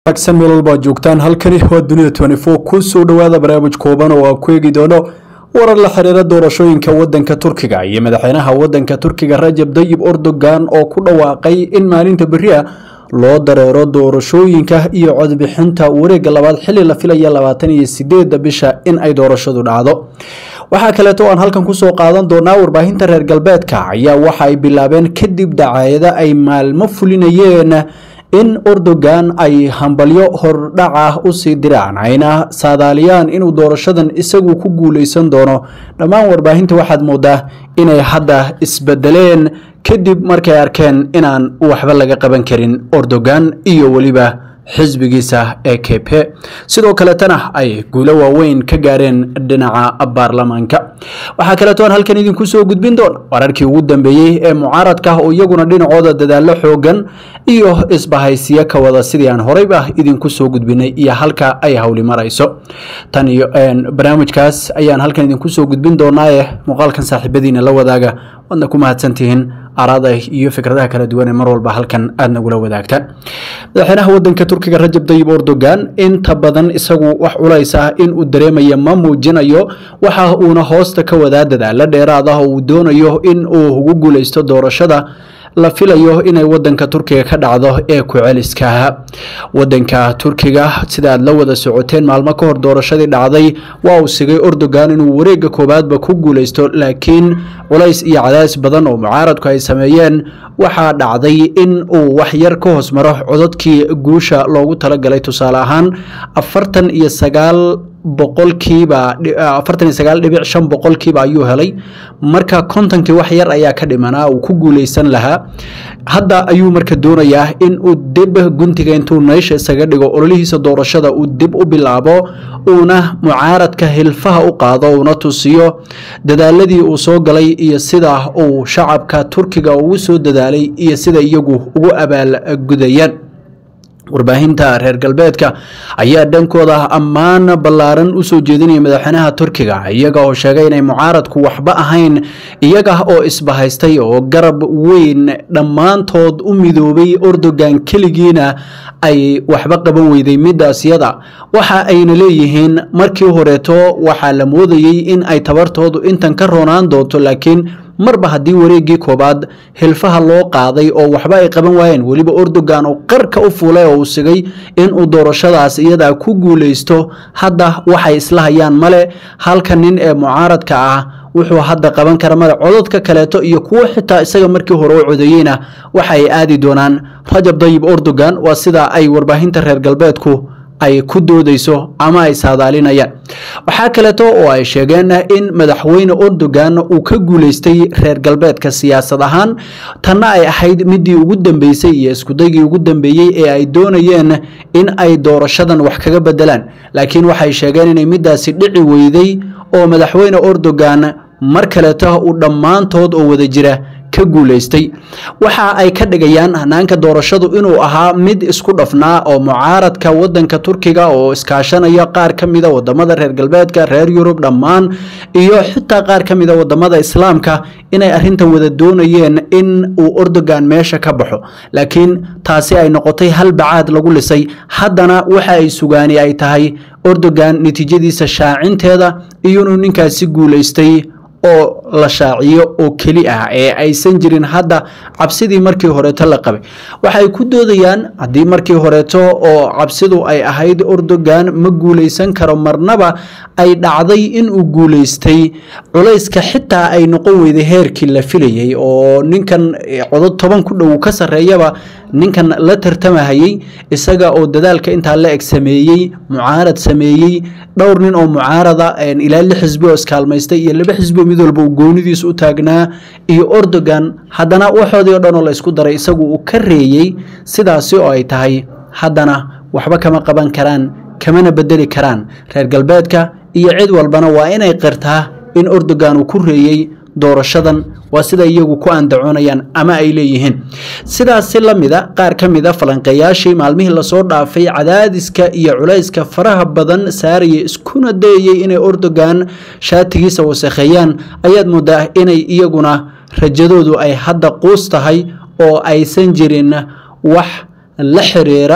wanaagsan meel walba ad joogtaan halkani waa dunida twenty four ku soo dhowaada barnaamij kooban oo aan ku eegi doono warar la xiriira doorashooyinka wadanka turkiga iyo madaxweynaha wadanka turkiga rajab dayib erdogan oo ku dhawaaqay in maalinta beri a loo dareero doorashooyinka iyo codbixinta wareega labaad xili la filaya labaatan iyo sideeda bisha in ay doorashadu dhacdo waxaa kaleeto aan halkan kusoo qaadan doonaa warbaahinta reer galbeedka ayaa waxa ay bilaabeen kadib dacaayada ay maalmo fulinayeen in erdogan ay hambalyo hordhac ah usii diraan ayna saadaaliyaan inuu doorashadan isagu ku guuleysan doono dhammaan warbaahinta waxaad moodaa inay hadda isbedeleen kadib markay arkeen inaan waxba laga qaban karin erdogan iyo weliba xisbigiisa ee kepe sidoo kaletana ay guulo waaweyn ka gaareen dhinaca baarlamaanka waxaa kaleeto aan halkan idinku soo gudbin doona wararkii ugu dambeeyey ee mucaaradka oo iyaguna dhinacooda dadaalo xoogan iyo isbahaysiyo ka wada sidii aan horeyba idinku soo gudbinay iyo halka ay hawli marayso tan iyo barnaamijkaas ayaan halkan idinku soo gudbin doonaaye muuqaalkan saaxiibadiina la wadaaga waadna ku mahadsantihiin araada iyo fikradaha kala duwan ee mar walba halkan aada nagula wadaagtaan madaxweynaha wadanka turkiga rajab dayib erdogan inta badan isagu wax culays ah in uu dareemaya ma muujinayo waxa uuna hoosta ka wadaa dadaalo dheeraad ah oo uu doonayo in uu ugu guuleysto doorashada la filayo inay wadanka turkiga ka dhacdo ee ku-celiska wadanka turkiga sida aad la wada socoteen maalmo ka hor doorashadii dhacday waa uu sigay erdogan inuu wareega koowaadba ku guuleysto laakiin culays iyo cadaadis badan oo mucaaradku ay sameeyeen waxaa dhacday in uu wax yar ka hoos maro codadkii guusha loogu talagalay tusaale ahaan afartan iyo sagaal boqolkiiba afartan iyo sagaal dhibic shan boqolkiiba ayuu helay marka kontonkii wax yar ayaa ka dhimanaa uu ku guuleysan lahaa hadda ayuu marka doonayaa in uu dib guntiga intuu meesha isaga dhigo ololihiisa doorashada uu dib u bilaabo uuna mucaaradka hilfaha u qaado uuna tusiyo dadaaladii uu soo galay iyo sida uu shacabka turkiga ugu soo dadaalay iyo sida iyagu ugu abaalgudayaan warbaahinta reer galbeedka ayaa dhankooda ammaan ballaaran usoo jeedinaya madaxweynaha turkiga iyaga oo sheegay inay mucaaradku waxba ahayn iyaga oo isbahaystay oo garab weyn dhammaantood u midoobay erdogan keligiina ay waxba qaban weyday midaas yada waxa ayna leeyihiin markii horeeto waxaa la moodayey in ay tabartoodu intan ka roonaan doonto laakiin marba haddii wareegii koobaad hilfaha loo qaaday oo waxba ay qaban waayeen weliba erdogan oo qarka u fuulay oo uu sigay inuu doorashadaas iyadaa ku guuleysto hadda waxay isla hayaan male halka nin ee mucaaradka ah wuxuu hadda qaban kara male cododka kaleeto iyo kuwo xitaa isaga markii hore u codeeyeyna waxa ay aadi doonaan rajab dayib erdogan waa sida ay warbaahinta reer galbeedku ay ku doodeyso ama ay saadaalinayaan waxaa kaleeto oo ay sheegeen in madaxweyne erdogan uu ka guuleystay reer galbeedka siyaasad ahaan tanna ay ahayd midii ugu dambeysay iyo iskudaygii ugu dambeeyey ee ay doonayeen in ay doorashadan wax kaga bedelaan laakiin waxay sheegeen inay midaasi dhici weyday oo madaxweyne erdogan mar kaleeto uu dhammaantood oo wada jira ka guuleystay waxa ay ka dhigayaan hanaanka doorashadu inuu ahaa mid isku dhafnaa oo mucaaradka wadanka turkiga oo iskaashanaya qaar ka mida wadamada reer galbeedka reer yurub dhammaan iyo xitaa qaar ka mida wadamada islaamka inay arintan wada doonayeen in uu erdogan meesha ka baxo laakiin taasi ay noqotay hal bacaad lagu lisay haddana waxa ay sugaani ay tahay erdogan natiijadiisa shaacinteeda iyo inuu ninkaasi guuleystay oo la shaaciyo oo keli ah ee aysan jirin hadda cabsidii markii horeeto la qabay waxay ku doodayaan haddii markii horeeto oo cabsidu ay ahayd erdogan ma guuleysan karo marnaba ay dhacday inuu guuleystay culayska xitaa ay noqon weyday heerkii la filayay oo ninkan codod toban ku dhow ka sarreeyaba ninkan la tartamahayey isaga oo dadaalka intaa la eg sameeyey mucaarad sameeyey dhowr nin oo mucaarada ilaa lix xisbi oo iskaalmaystay iyo laba xisbi mid walba uu goonidiis u taagnaa iyo erdogan haddana waxoodii o dhan oo la ysku daray isagu uu ka reeyey sidaasi oo ay tahay haddana waxba kama qaban karaan kamana bedeli karaan reer galbeedka iyo cid walbana waa inay qirtaa in erdogan uu ku reeyey doorashadan waa sida iyagu ku andacoonayaan ama ay leeyihiin sidaasi la mida qaar ka mida falanqeeyaashii maalmihii lasoo dhaafay cadaadiska iyo culayska faraha badan saaraya iskuna dayayay inay erdogan shaatigiisa wasakheeyaan ayaad moodaa inay iyaguna rajadoodu ay hadda quus tahay oo aysan jirin wax la xiriira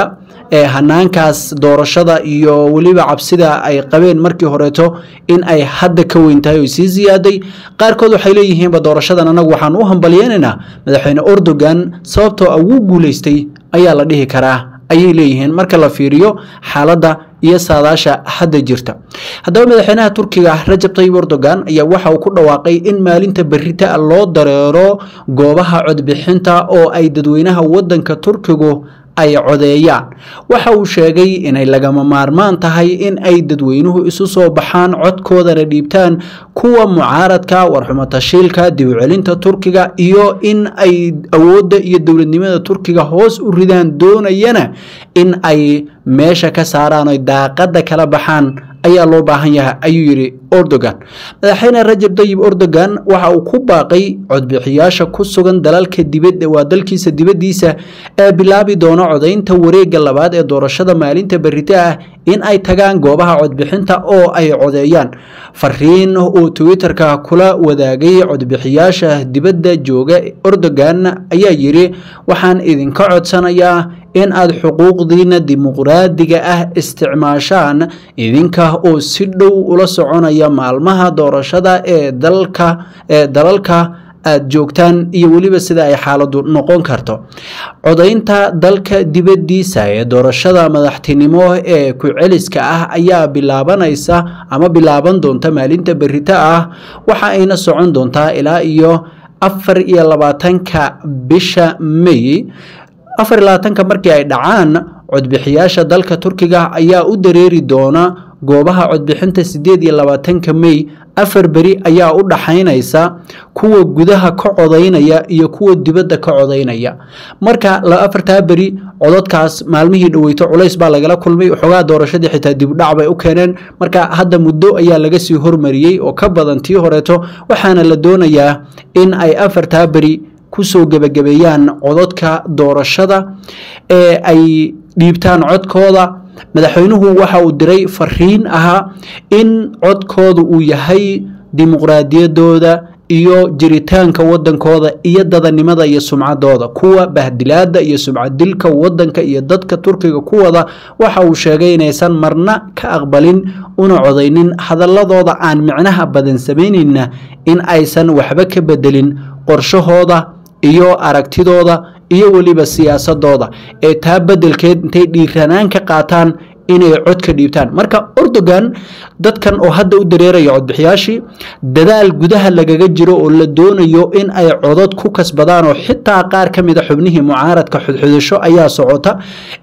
ee hanaankaas doorashada iyo weliba cabsida ay qabeen markii horeeto in ay hadda ka weyn tahay oo sii ziyaaday qaarkood waxay leeyihiinba doorashadan anagu waxaan u hambalyeynaynaa madaxweyne erdogan sababtoo ah wuu guulaystay ayaa la dhihi karaa ayay leeyihiin marka la fiiriyo xaaladda iyo saadaasha hadda jirta haddaba madaxweynaha turkiga rajab tayib erdogan ayaa waxa uu ku dhawaaqay in maalinta berita loo dareero goobaha codbixinta oo ay dadweynaha wadanka turkigu ay codeeyaan waxa uu sheegay inay lagama maarmaan tahay in ay dadweynuhu isu soo baxaan codkoodana dhiibtaan kuwa mucaaradka warxumo tashiilka dib u celinta turkiga iyo in ay awoodda iyo dowladnimada turkiga hoos u ridaan doonayana in ay meesha ka saaraan oy daaqada kala baxaan ayaa loo baahan yahay ayuu yidhi erdogan madaxweyne rajab tayib erdogan waxa uu ku baaqay codbixiyaasha ku sugan dalalka dibadda waa dalkiisa dibaddiisa ee bilaabi doona codaynta wareegga labaad ee doorashada maalinta berita ah in ay tagaan goobaha codbixinta oo ay codeeyaan fariin uu twitterka kula wadaagay codbixiyaasha dibadda jooga erdogan ayaa yidhi waxaan idinka codsanayaa in aad xuquuqdiina dimuqraadiga ah isticmaashaan idinka oo si dhow ula soconaya maalmaha doorashada ee dalka ee dalalka aad joogtaan iyo weliba sida ay xaaladu noqon karto codaynta dalka dibaddiisa ee doorashada madaxtinimo ee ku-celiska ah ayaa bilaabanaysa ama bilaaban doonta maalinta berita ah waxa ayna socon doontaa ilaa iyo afar iyo labaatanka bisha may afar iyo labaatanka markii ay dhacaan codbixiyaasha dalka turkiga ayaa u dareeri doona goobaha codbixinta sideed iyo labaatanka may afar beri ayaa u dhaxaynaysa kuwa gudaha ka codaynaya iyo kuwa dibadda ka codaynaya marka afartaa beri cododkaas maalmihii dhaweyto culays baa lagala kulmay waxoogaa doorashadii xitaa dibdhac bay u keeneen marka hadda muddo ayaa laga sii hormariyey oo ka badan tii horeeto waxaana la doonayaa in ay afartaa beri kusoo gebagabeeyaan cododka doorashada ee ay dhiibtaan codkooda madaxweynuhu waxa uu diray fariin ahaa in codkooda uu yahay dimuqraadiyadooda iyo jiritaanka wadankooda iyo dadanimada iyo sumcadooda kuwa bahdilaada iyo sumcaddilka wadanka iyo dadka turkiga kuwada waxa uu sheegay inaysan marna ka aqbalin una codaynin hadaladooda aan micnaha badan samaynayna in aysan waxba ka bedelin qorshahooda iyo aragtidooda iyo weliba siyaasadooda ee taa bedelkeed intay dhiiranaan ka qaataan inay cod ka dhiibtaan marka erdogan dadkan oo hadda u dareeraya codbixiyaashii dadaal gudaha lagaga jiro oo la doonayo in ay codod ku kasbadaan oo xitaa qaar ka mid a xubnihii mucaaradka xudxudasho ayaa socota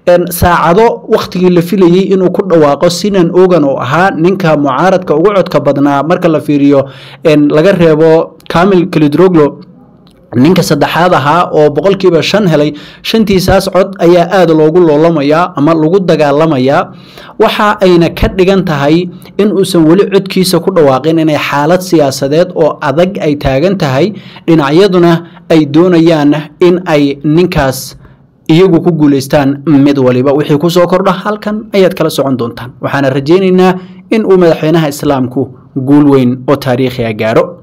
saacado wakhtigii la filayey inuu ku dhawaaqo sinan ogan oo ahaa ninka mucaaradka ugu codka badnaa marka la fiiriyo laga reebo camil kalidroglo ninka saddexaad ahaa oo boqolkiiba shan helay shantiisaas cod ayaa aada loogu loolamayaa ama lagu dagaalamayaa waxa ayna ka dhigan tahay in uusan weli codkiisa ku dhawaaqin inay xaalad siyaasadeed oo adag ay taagan tahay dhinacyaduna ay doonayaan in ay ninkaas iyagu ku guulaystaan mid waliba wixii kusoo kordha halkan ayaad kala socon doontaan waxaana rajaynaynaa in uu madaxweynaha islaamku guul weyn oo taariikhiga gaaro